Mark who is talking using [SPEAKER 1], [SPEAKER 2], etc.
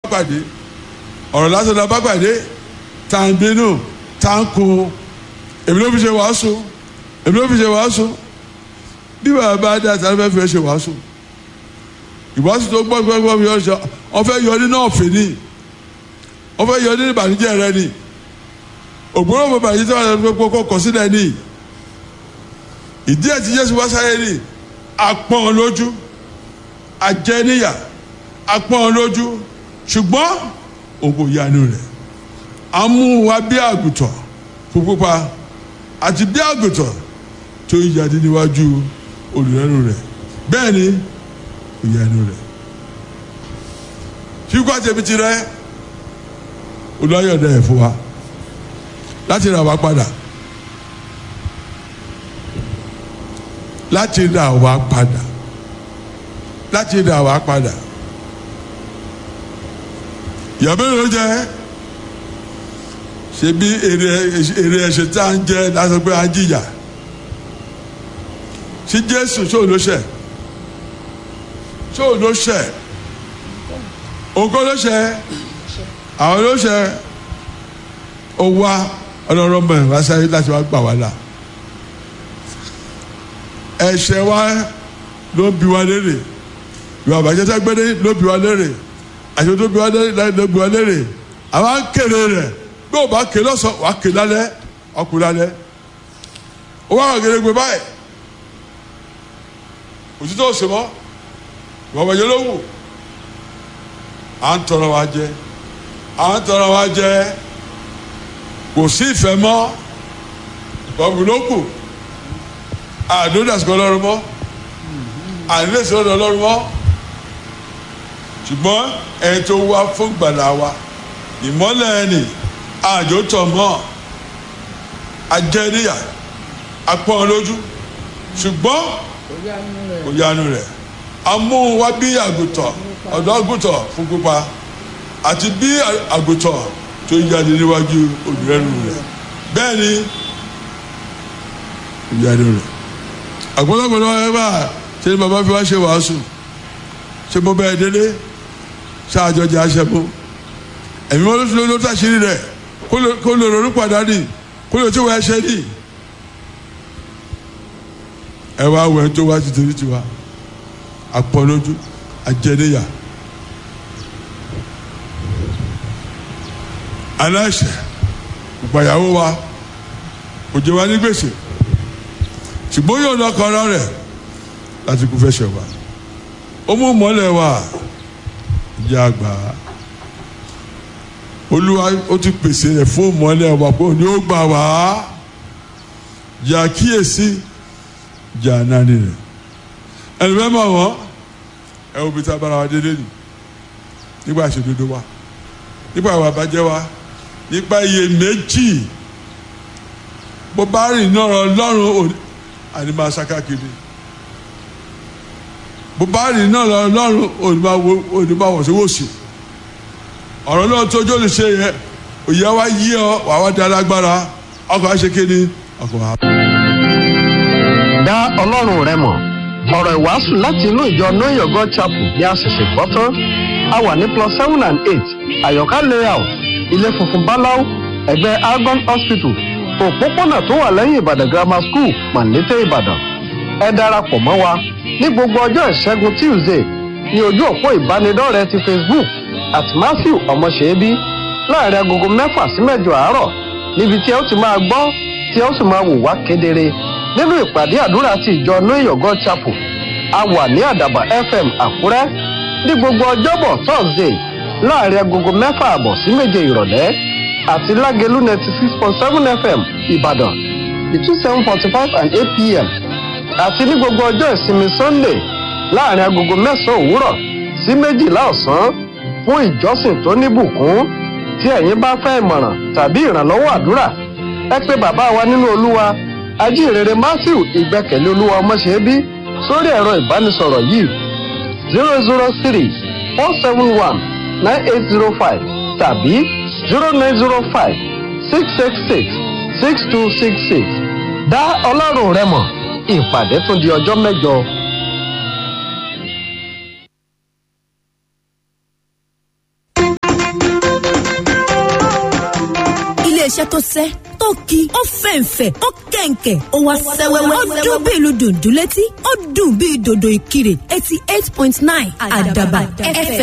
[SPEAKER 1] pàdé ọ̀rọ̀ lásán la bá pàdé tá à ń bínú tá à ń kun èmi ló fi ṣe wàásù èmi ló fi ṣe wàásù bí bàbá bá dá àtàlẹ́ fẹ́ fi ṣe wàásù ìwàásù tó gbọ́ gbọ́ gbọ́ yọ ṣe wọ́n fẹ́ yọ nínú ọ̀fẹ́ ni wọ́n fẹ́ yọ nínú ìbànújẹ́ rẹ ni ògbóró mo bàjẹ́ tí wọ́n fẹ́ kó kọ́ sílẹ̀ ni ìdí ẹ̀ tí Jésù wá sáyé ni apọ́n lójú ajẹ́níyà apọ́n lójú ṣùgbọ́n òun kò yanu rẹ̀ amú wa bí àgùntàn fún pupa àti bí àgùntàn tó yíyadé níwájú olùrẹ́nu rẹ̀ bẹ́ẹ̀ ni kò yanu rẹ̀ kíkọ́ àtẹ̀mí ti rẹ̀ olùwàyọ̀dẹ ẹ̀ fún wa láti rà wá padà láti rà wá padà láti rà wá padà yàrá ló jẹ ṣe bí èrè èrè ẹ̀ṣẹ̀ tá à ń jẹ láti pé à ń jìyà ṣé Jésù ṣó ló ṣẹ̀ ṣó ló ṣẹ̀ òǹkọ́ ló ṣẹ̀ àwọn ló ṣẹ̀ ó wá ọlọ́run mọ̀ ẹ̀ wá sáyé láti wá gbà wá là ẹ̀ṣẹ̀ wa ló ń bi wá lérè ìwà àbàjẹ́ tá gbé ló bi wá lérè àti tó bi wá lérè ló bi wá lérè àwa ń kéré rẹ̀ bí o bá ké lọ́sàn wàá ké lálẹ́ ọkùnrin lálẹ́ ó wá wà gẹ́gẹ́ báyìí òtítọ́ òsè mọ́ ìwà àbàjẹ́ ló wù à ń tọrọ wa jẹ à ń tọrọ wa jẹ kò sí ìfẹ́ mọ́ ọ̀gbìn ló kù àdóńdàsíkò ọlọ́run mọ́ ànílẹ̀sí ọ̀dọ̀ ọlọ́run mọ́ ṣùgbọ́n ẹni tó wá fún gbàlà wa ìmọ́lẹ̀ ẹni àjò tọ̀ mọ́ ajẹ́níyà apọ́n lójú ṣùgbọ́n kò yanu rẹ̀ amóhùn wá bí àgùntàn ọ̀dọ́ àgùntàn fún pupa àti bí àgùntàn tó yáde níwájú olùrẹ́nu rẹ̀ bẹ́ẹ̀ ni ìyanu rẹ̀ àgbọ̀dọ̀gbọ̀dọ̀ ẹ bá ṣe ni bàbá fi wá ṣe wàásù ṣe mo bẹ́ẹ̀ délé ṣáàjọ jẹ́ aṣẹ́bó ẹ̀mí wọn ló fi lóyún tó àṣírí rẹ̀ kó lè ronú padà ní kó lè tó wọ ẹṣẹ́ ní. ẹ wá wẹ̀ tó wá ti torí tiwa àpọ̀lójú àjẹníyà aláṣẹ ìgbàyàwó wa kò jẹ wá ní gbèsè ṣùgbọ́n yóò lọ kọ́ra rẹ̀ láti kú fẹ́ ṣe wa ó mú mọ́lẹ̀ wa ìyá àgbà olúwa ó ti pèsè rẹ̀ fún mọ́lẹ̀ wa pé òní ó gbà wá yà kíyèsí jà nání rẹ̀ ẹni fẹ́ mọ̀ wọ́n ẹ wo bí tá a bára wa dédé nì nígbà ìṣèdodo wa nígbà ìwà àbájẹ́ wa nípa iye méjì bó bá rìn náà ọlọ́run àní máa ṣakákiri bó bá rìn náà ọlọ́run òní máa wọ̀ sí wòsì ọ̀rọ̀ náà tójú lè ṣe yẹ òye wa yí ọ wà wá di alágbára ọkọ̀ àṣekéni ọkọ̀ wa.
[SPEAKER 2] dá ọlọ́run rẹ mọ̀ ọ̀rọ̀ ìwàásù láti inú ìjọ know your god chapel bí a ṣẹ̀ṣẹ̀ gbọ́ tán a wà ní plus seven and eight àyọ̀ká layout ilé funfun báláú ẹ̀gbẹ́ argon hospital òpópónà tó wà lẹ́yìn ìbàdàn grammar school màlété ìbàdàn ẹ darapọ̀ mọ́ wa ní gbogbo ọjọ́ ìṣẹ́gun tuesday ní ojú òpó ìbánidọ́rẹ̀ẹ́ ti facebook at matthew ọmọṣẹ́bí láàrin agogo mẹ́fà sí mẹ́jọ àárọ̀ níbi tí ẹ ó ti máa gbọ́ tí ẹ ó sì máa wò wá kedere nínú ìpàdé àdúrà ti ìjọ know your god chapel a wà ní àdàbà fm àkúrẹ́ ní gbogbo ọjọ́bọ̀ thursday láàrin agogo mẹ́fà àbọ̀ sí méje ìrọ̀lẹ́ àti lágẹ̀lú ninety six point seven fm ìbàdàn between seven forty five and eight pm àti ní gbogbo ọjọ́ ìsinmi sunday láàrin agogo mẹ́sàn-án òwúrọ̀ sí méjìlá ọ̀sán fún ìjọsìn tó níbùkún tí ẹ̀yin bá fẹ́ ìmọ̀ràn tàbí ìrànlọ́wọ́ àdúrà ẹ pé bàbá wa nínú olúwa ajínrere matthew ìgbẹ́kẹ̀lé olúwa ọmọṣẹ́bí sórí ẹ̀rọ ìbánisọ̀rọ̀ yìí zero zero three four seven one nine eight zero five tàbí zero nine zero five six six six six two six six dá ọlọ́run rẹ mọ̀ ìpàdé tún di ọjọ́ mẹ́jọ.
[SPEAKER 3] iléeṣẹ́ tó sẹ́ tó ki ó fẹ̀ǹfẹ̀ ó kẹ̀ǹkẹ̀ ó wá sẹ́wẹ́wẹ́ ó dún bí ìlú dùndún létí ó dùn bí dòdò ìkirè eighty eight point nine àdàbà fm.